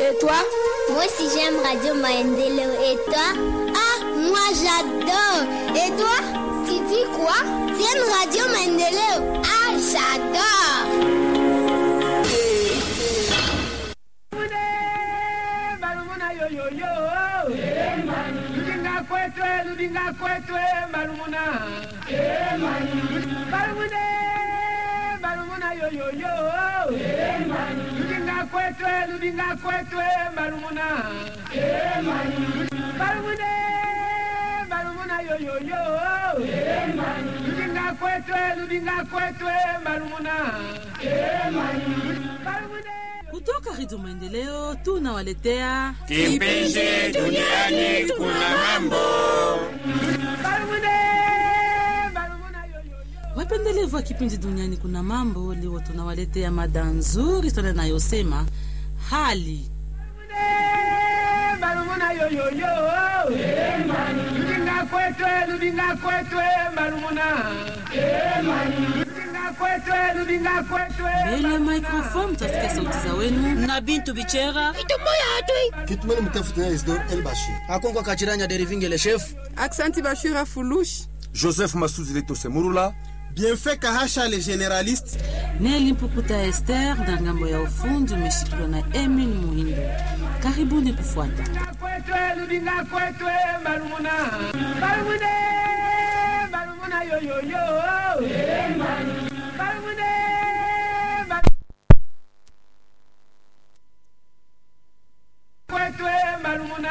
Et toi Moi aussi j'aime Radio Maendeleo. Et toi Ah, moi j'adore. Et toi Tu dis quoi Tu aimes Radio Maendeleo Ah, j'adore. Ludinga kwetwe, ludinga kwetwe, malumuna. Malumune, malumuna yo yo yo. Ludinga kwetwe, ludinga kwetwe, malumuna. Malumune, malumuna yo yo yo. Ludinga kwetwe, ludinga kwetwe, malumuna. Malumune. kutoka Redio Maendeleo tunawaletea Kipindi duniani kuna mambo. Malumune, malumuna yo yo yo. wapendelevu wa kipindi duniani kuna mambo. Leo tunawaletea mada nzuri sana inayosema hali malumuna yoyoyo ludinga kwetwe ludinga kwetwe malumuna ludinga kwetwe ludinga kwetwe mbele ya microphone. Mtasikia sauti za wenu na bintu bichera kitumeni mtafuta Isidore El Bashir akonkwa kachiranya derivingele chef Aksanti Bashira Fulushi. Joseph Masudi Leto Semurula. Bienfait Kahasha le généraliste Neli Mpukuta Esther na ngambo ya ufundi umeshikiliwa na Emin Muhindo. Karibuni kufuata. kwetwe ludinga kwetwe malumuna malumune malumuna yoyoyo malumune kwetwe malumuna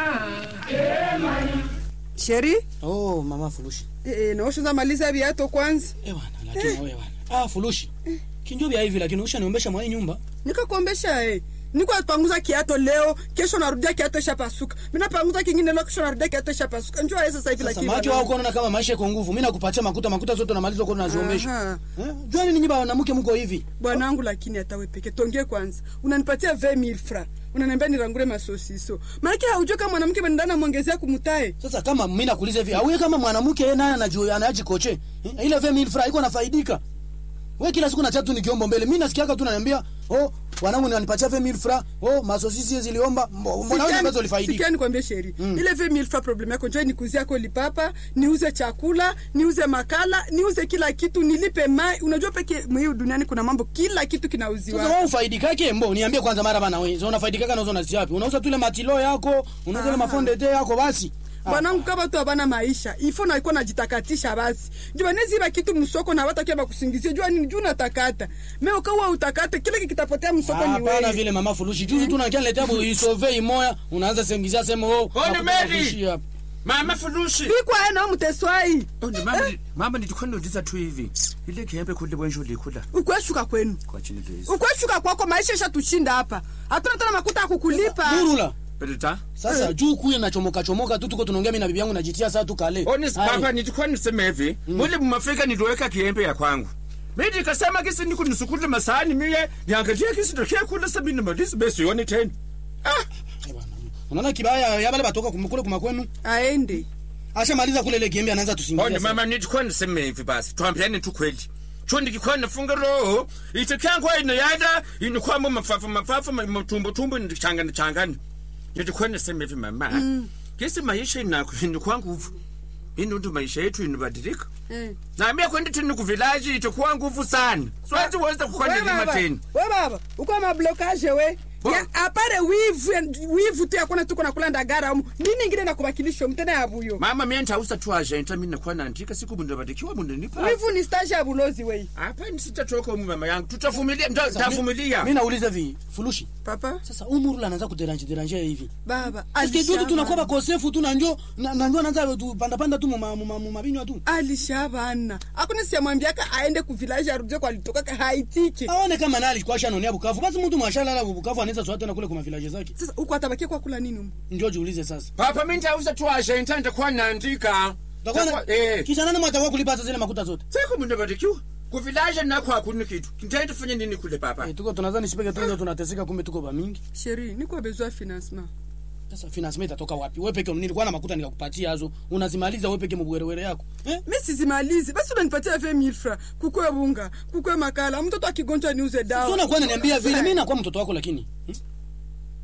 Sheri, oh mama fulushi eh, naoshoza maliza viato kwanza. ewana lakini wewe bwana ah fulushi kinjo vya hivi lakini ushaniombesha mwa hii nyumba Nikakuombesha eh. Niko panguza kiato leo, kesho narudia kiato ishapasuka. Mimi napanguza kingine leo, kesho narudia kiato ishapasuka. Njoo wewe sasa hivi sasa lakini. macho bwana. wao kuona kama maisha iko nguvu mimi nakupatia makuta makuta zote unamaliza kwa unaziombesha Aha. eh jua nini nyumba wanamke mko hivi bwanangu lakini hata we peke tongee kwanza unanipatia 20000 fra unaniambia nirangure masosiso maanake haujua kama mwanamke bandana mwongezea kumutae sasa kama mimi nakuuliza hivi auye kama mwanamke yeye naye anajua anaji koche eh? ile 20000 francs iko nafaidika wewe kila siku na chatu nikiomba mbele mimi nasikiaka tu naniambia oh wanangu niwanipatia 20000 francs oh masosisi ziliomba mbo- mbona wewe ambazo ulifaidika sikia nikwambie sheri ile 20000 fra problem yako njoo nikuzie yako lipapa niuze chakula niuze makala niuze kila kitu nilipe mai unajua peke mhiu duniani kuna mambo kila kitu sasa kinauziwa wewe ufaidikake mbo niambie kwanza mara bana wewe so unafaidikaka nauza na wapi unauza tu ile matilo yako unauza ile Aha. mafonde te yako basi Ah, bwanangu kama tu abana maisha ifo naikuwa najitakatisha basi jua neziba kitu msoko na watakia bakusingizie jua nini juu natakata me ukawa utakate kile kikitapotea msoko ni hapana wewe vile mama fulushi juzi tu nakia niletea bu isove imoya unaanza sengizia sema oh Ona nakupa Mary! kuishi hapa. Mama Fulushi. bikwa ena mteswai Oh, ni mama, mama nitikhondotiza tu hivi. Ile kihembe khule bwenjo likhula. ukweshuka kwenu Kwa chini days. ukweshuka kwako maisha ishatushinda hapa hatuna tena makuta ya kukulipa Murula Pelita. sasa juu kuye nachomoka chomoka tu tuko tunaongea mimi na bibi yangu najitia saa tu kale Oni Ai. papa nitikhona nisema hivi. Mule mumafika nitoweka kihembe ya kwangu. Mimi nikasema kisi nikunisukule masahani mie niangalie kisi ndokia kula sabini malisi besi yoni tena. Ah, Eh, bwana. unaona kibaya ya bale batoka kumkule kuma kwenu aende ashamaliza kule ile kiembe anaanza oni tusingilia mama nitikhona nisema hivi basi. Twambiane tu kweli. Cho ndikikhona funga roho. Itikangwa ino yada inikwamba mafafa mafafa matumbo tumbo ndichangana changana. Nitikhona nisema hivi mama. Kisi maisha inakho inikwa nguvu. Ino ndo maisha yetu inabadilika. Eh. naambia kwenda tini kuvilaji itakuwa nguvu sana siwezi weza We kufanya lima baba, tena we baba uko mablokaje we Bo- Ya, apare wivu wivu tu yakona tuko nakula ndagara umu nini ingine nakubakilisha mtena ya buyo mama mie ntausa tu agenta mi nakuwa naandika siku bundu badikiwa bundu nipa wivu ni stage ya bulozi wei hapa ni sitatoka umu mama yangu tutavumilia nda- ntavumilia mimi nauliza vi fulushi papa sasa umurula anaanza kuderanje deranje hivi baba Eske tu tunakuwa alishabana bakosefu tu na njo na na njo anaanza tu panda panda tu muma muma muma binywa tu alishabana akuna siyamwambiaka aende kuvilaji arudie kwalitokaka haitiki aone kama nali kwa shanonia Bukavu basi mtu mwashalala Bukavu anaweza swata na kule kwa village zake sasa uko atabakia kwa kula nini umu ndio jiulize sasa papa mi ntausa tu agenta ntakuwa naandika Takuwa na- Takuwa- eh. kisha nani mwatakuwa kulipa zile makuta zote siku bundu badikiwa kuvilaji nako hakuna kitu ntaenda fanya nini kule papa eh, tuko tunadhani sipeke tu ndio tunateseka kumbe tuko ba mingi sheri niko bezwa financement sasa finance itatoka wapi wewe peke nilikuwa na makuta nikakupatia hazo unazimaliza wewe peke mbwerewere yako eh mi sizimalizi basi unanipatia 20000 fra kukwe bunga kukwe makala mtoto akigonjwa niuze dawa sio unakuwa unaniambia vile mimi nakuwa mtoto wako lakini hmm?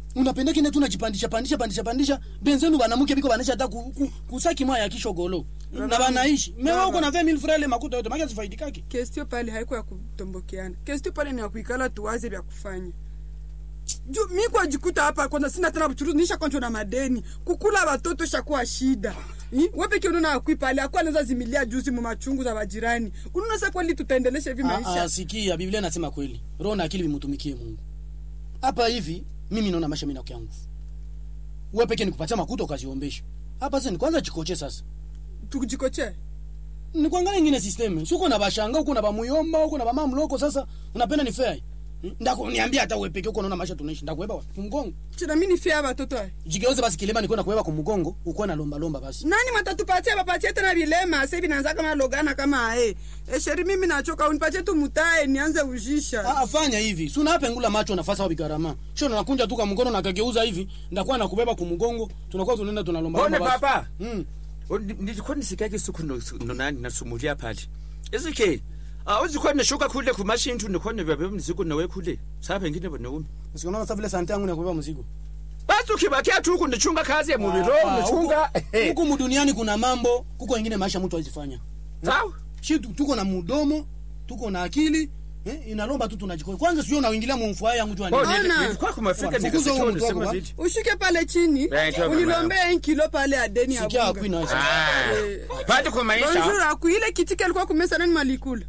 unapenda kine tunajipandisha pandisha pandisha pandisha benzenu banamuke biko banisha hata ku, ku, kusaki moya ya kishogolo na banaishi mewa uko na 20000 francs ile makuta yote maki zifaidikaki kestio pale haiko ya kutombokeana kestio pale ni ya kuikala tuwaze vya kufanya juu mi kwa jikuta hapa kwanza sina tena buchuruzi nisha kwanza na madeni kukula watoto shakuwa shida Hi? wewe peke unaona akui pale akwa anaweza zimilia juzi mu machungu za wajirani unaona sasa kweli tutaendelesha hivi Ah, ah, maisha sikia biblia inasema kweli roho na akili vimutumikie mungu hapa hivi mimi naona maisha mimi nakuya nguvu wewe peke nikupatia makuta ukaziombesha hapa sasa ni kwanza chikoche sasa tukujikoche ni kuangalia ingine system si uko na bashanga uko na bamuyomba uko na bamamloko sasa unapenda ni fair Hmm? ndakuniambia hata wewe peke uko naona maisha tunaishi ndakuweba wapi kumgongo china mimi nifia watoto haya jigeuze basi kilema niko nakuweba kumgongo uko na lomba lomba basi nani matatupatia bapatie tena vilema sasa hivi naanza kama logana kama ae e sheri mimi nachoka unipatie tu mutae nianze ujisha Ah, fanya hivi si unapengula macho nafasa wapi garama sio nakunja tu kwa mkono nakageuza hivi ndakuwa nakubeba kumgongo tunakuwa tunaenda tunalomba Mbone lomba basi. papa Mm. O, ni- nilikuwa nisikia siku no- no nani nasumulia pale isike awuzikuwa nishuka kule kumashintu nikhona bebe mzigo nawe kule sa pengine bonaume Usiona sasa vile sante yangu nakubeba mzigo. basi ukibakia tu kunichunga kazi ya mubiro Ah, unichunga huku- Huku mduniani kuna mambo, kuko wengine maisha mtu azifanya. sawa Shi tu- tuko na mudomo, tuko na akili, eh, inalomba tu tunajikoa. Kwanza sio unaingilia mumfuaya yangu tu Oh, ani. Ona. nili- nilikuwa kumafika Fukuza nikasikia huyu mtu wako ulisema ba. vile ushuke pale chini Eh, toka unilombee kilo pale ya deni ya Sikia bunga. akui na sasa. Ah, Eh, pande kwa bonjour maisha aku ile kitika alikuwa kumesa nani malikula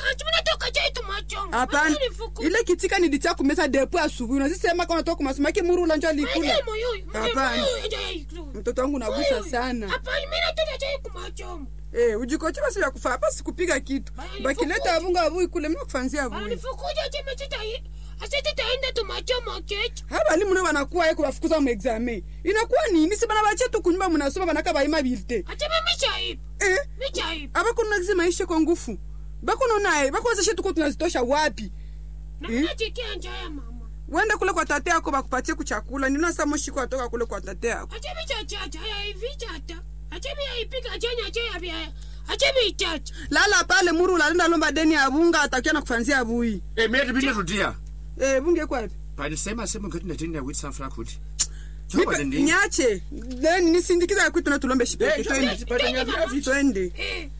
hapana ile kitika nilitia kumesa depo asubuhi unazisema kama toka kumasomo yake murula njo alikula Hapana. mtoto wangu nagusa sana eh ujikoche basi ya kufa hapa sikupiga kitu Bali bakileta nifukuze. abunga abui kule mimi kufanzia abui alifukuja chimechita asititaenda tumachomo kecho haba alimu nao wanakuwa yeko bafukuza mu examen inakuwa nini si bana bache tu kunyumba munasoma banaka baima bilte acheme michaibu eh michaibu abakuna lazima ishe kwa ngufu bakuno naye bakuweza shetu kwa tunazitosha wapi nachikia njaya mama wende kule kwa tate yako bakupatie kuchakula nina saa moshiko atoka kule kwa tate yako acheme chachacha ayaivi chata acheme yaipiga achenya cheyabya acheme ichacha lala pale muru lalenda lomba deni ya bunga atakia na kufanzia abui eh mimi bile rudia eh bunge kwa wapi pale sema sema ngati ndini ya wit sanfra kuti Nipe- Choba ndi niache then nisindikiza kwitu na tulombe Eh, shipeke twende, twende pale nyavya vitu. twende eh